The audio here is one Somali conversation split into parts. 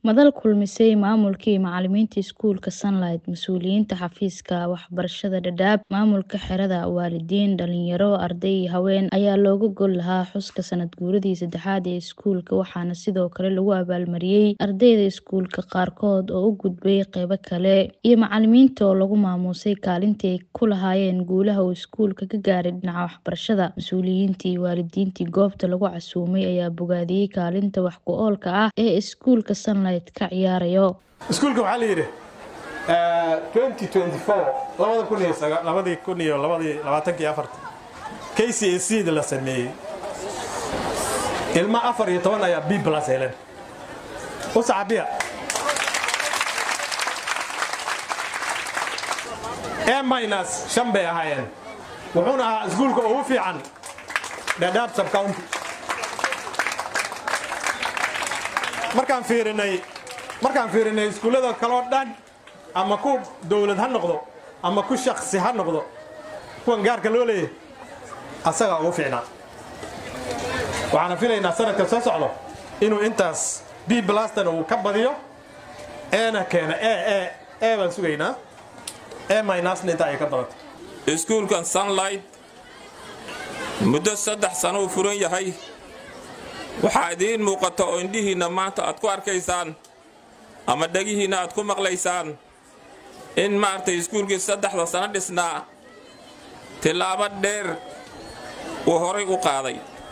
Madal kulmisay maamulka iyo macalimiinta iskuulka Sunlight, mas'uuliyiinta xafiiska waxbarashada Dadaab, maamulka xerada, waalidiin, dhalinyaro, arday iyo haween ayaa looga gol lahaa xuska sanad guuradii saddexaad ee iskuulka waxaana sidoo kale lagu abaalmariyay ardayda iskuulka qaarkood oo u gudbay qeybo kale iyo macalimiinta oo lagu maamuusay kaalintii ay ku lahaayeen guulaha uu iskuulka ka gaaray dhinaca waxbarashada. Mas'uuliyiintii iyo waalidiintii goobta lagu casuumay ayaa bogaadiyay kaalinta wax ku oolka ah ee iskuulka Sunlight ka ciyaarayo. iskuulka waxaa la yidhi k c a c da la sameeyey ilma afar iyo toban ayaa b plus heleen u saxabiya a minus shan bay ahaayeen wuxuuna ahaa iskuulka ugu fiican dhadhaab subcounty markaan fiirinay markaan fiirinay iskuullada kaloo dhan ama ku dowlad ha noqdo ama ku shaksi ha noqdo kuwan gaarka loo leeyahy asagaa ugu fiicnaa waxaana filaynaa sanadka soo socdo inuu intaas b blastan uu ka badiyo eena keena e e baan sugaynaa e minusna intaa ay ka badato iskuulkan sunlight muddo saddex sano uu furan yahay waxaa idiin muuqata oo indhihiinna maanta aad ku arkaysaan ama dhegihiinna aad ku maqlaysaan in maaragtay iskuulkii saddexda sano dhisnaa tillaabo dheer uu horay u qaaday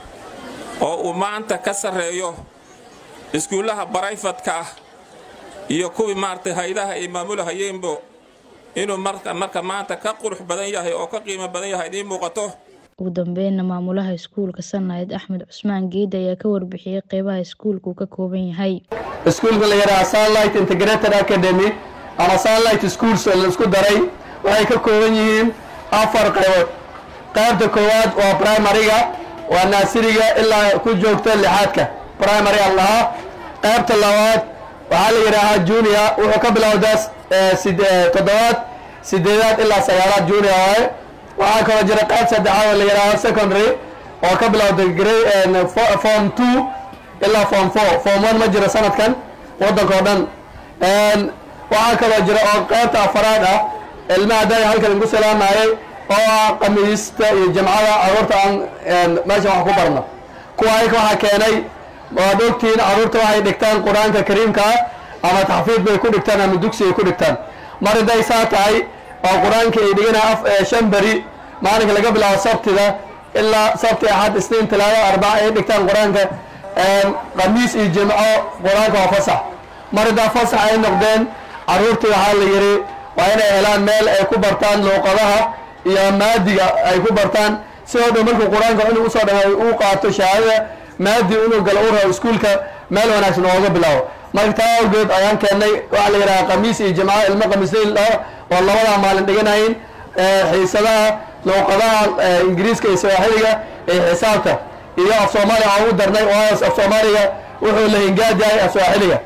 oo uu maanta ka sarreeyo iskuullaha barayfadka ah iyo kuwii maaragtay haydaha ay maamulahayeenbo inuu marka maanta ka qurux badan yahay oo ka qiimo badan yahay idiin muuqato ugu dambeynna maamulaha iskuulka Sunlight Axmed Cusmaan Geed ayaa ka warbixiyay qeybaha iskuulku ka kooban yahay. iskuulka la yidhaha Sunlight Integrated Academy ama Sunlight Schools la isku daray waxay ka kooban yihiin afar qaybood qaybta koowaad waa primary-ga waa naasiriga ilaa ku joogta lixaadka primary aan lahaa qaybta labaad waxaa la yidhaahaa junior wuxuu ka bilowdaa toddobaad sideedaad ilaa sagaalaad junior waaye waxaa kaloo jira qayb saddexaad oo la yidhaaho secondary oo ka bilowda form two ilaa form four form one ma jiro sanadkan waddanka oo dhan waxaa kaloo jira oo qaybta afaraad ah ilmaha daaga halkan igu salaamayay oo ah qamiista iyo jamcada caruurta aan meesha wax ku barno kuwa ayaka waxaa keenay waad ogtihiin caruurta waxay dhigtaan qur-aanka kariimka ah ama taxfiid bay ku dhigtaan ama dugsi ay ku dhigtaan mar hadday saa tahay oo qur-aanka ay dhiganaa shan beri maalinka laga bilaabo sabtida ilaa sabti axad isniin talaado arbaca ay dhigtaan qur-aanka qamiis iyo jimco qur-aanka waa fasax mar haddaa fasax ay noqdeen caruurtii waxaa la yidhi waa inay helaan meel ay ku bartaan luuqadaha iyo maadiga ay ku bartaan sidoo dhan markuu qur-aanka inuu usoo dhamay uu qaato shahaadada maadi inuu galo u rabo iskuulka meel wanaagsan ooga bilaabo marka taa awgeed ayaan keennay waxaa la yidhaha qamiis iyo jimco ilmo qamiislayl ah oo labadaa maalin dhiganayin xiisadaha luuqadaha ingiriiska iyo sawaaxiliga iyo xisaabta iyo af soomaaliya aan ugu darnay oo af soomaaliga wuxuu la hingaad yahay af sawaaxiliga